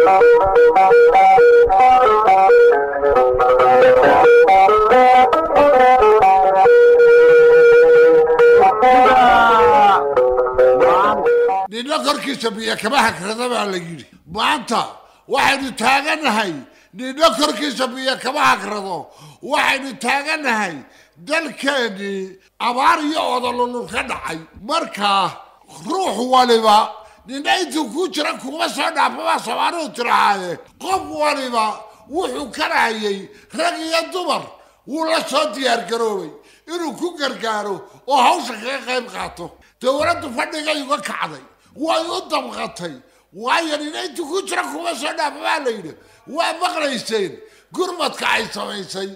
nina korkiisa biyo kama hagrada baa la yidhi maanta waxaynu taaganahay nina korkiisa biyo kama hagrado waxaynu taaganahay dalkeennii abaar iyo odololul ka dhacay markaa ruux waliba nina intuu ku jira kuma soo dhaafabaa soomaalidu tirahaaye qof waliba wuxuu karahayay rag iyo dumar wuu la soo diyaargaroobay inuu ku gargaaro oo hawsha kaga qayb qaato dowladdu fadhigay uga kacday way u damqatay waayo nina intuu ku jira kuma soo dhaafabaa la yidhi waa maqlayseen gurmadka ay samaysay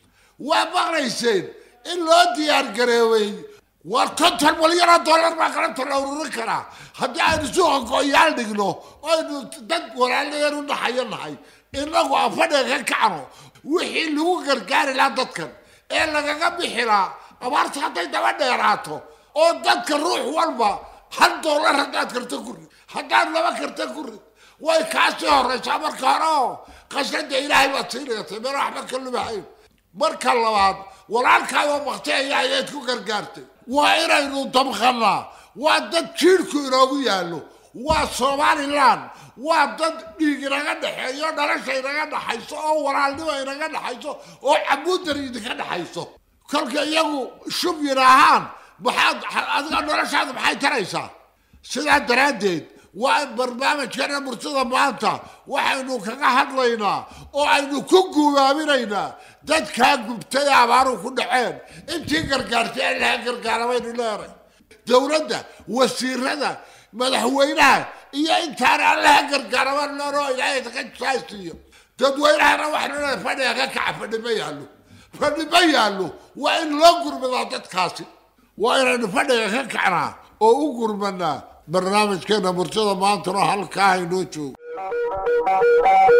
waa maqlayseen in loo diyaargareebay war konton milyanoo dollar baa galanta la ururin karaa haddii aynu suuqa go-yaal dhigno aynu dad walaalayeen u dhaxayo nahay inagu aan fadhiga ka kacno wixii lagu gargaari lahaa dadkan ee lagaga bixi lahaa abaarta hadday daba dheeraato oo dadka ruux walba hal dollar haddaad karta ku rid haddaad laba karta ku rid way kaasii horeysaa marka hore oo qasrada ilaahay baad siinayatay meel waxba ka lumahayn marka labaad walaalkaadoo bakteeya ayaad ku gargaartay waa inaynu damqannaa waa dad jiirhku inoogu yaallo waa somalilan waa dad dhiig inaga dhexeeyo dhalasha inaga dhaxayso oo walaalnimo inaga dhaxayso oo cabuudar idinka dhaxayso kolka iyagu shub yidhaahaan maxaad adiga noloshaada maxay taraysaa sidaa daraaddeed waa in barnaamijkeena murtida maanta waxaynu kaga hadlaynaa oo aynu ku guubaaminaynaa dadkaa gubtay abaaru ku dhaceen intii gargaartay ee laha gargaara baynu leenay dowladda wasiirada madaxweynaha iyo intaana allaha gargaara baynu leenay oo ilaahay ka saasiiyo dadweynahana waxaynu leenay fadhiga ka kaca fadhi ma yaallo fadhi ma yaallo waa in loo gurmadaa dadkaasi waa inaynu fadhiga ka kacnaa oo u gurmanaa barnaamijkeena murtida maantana halkaa haynoo joogo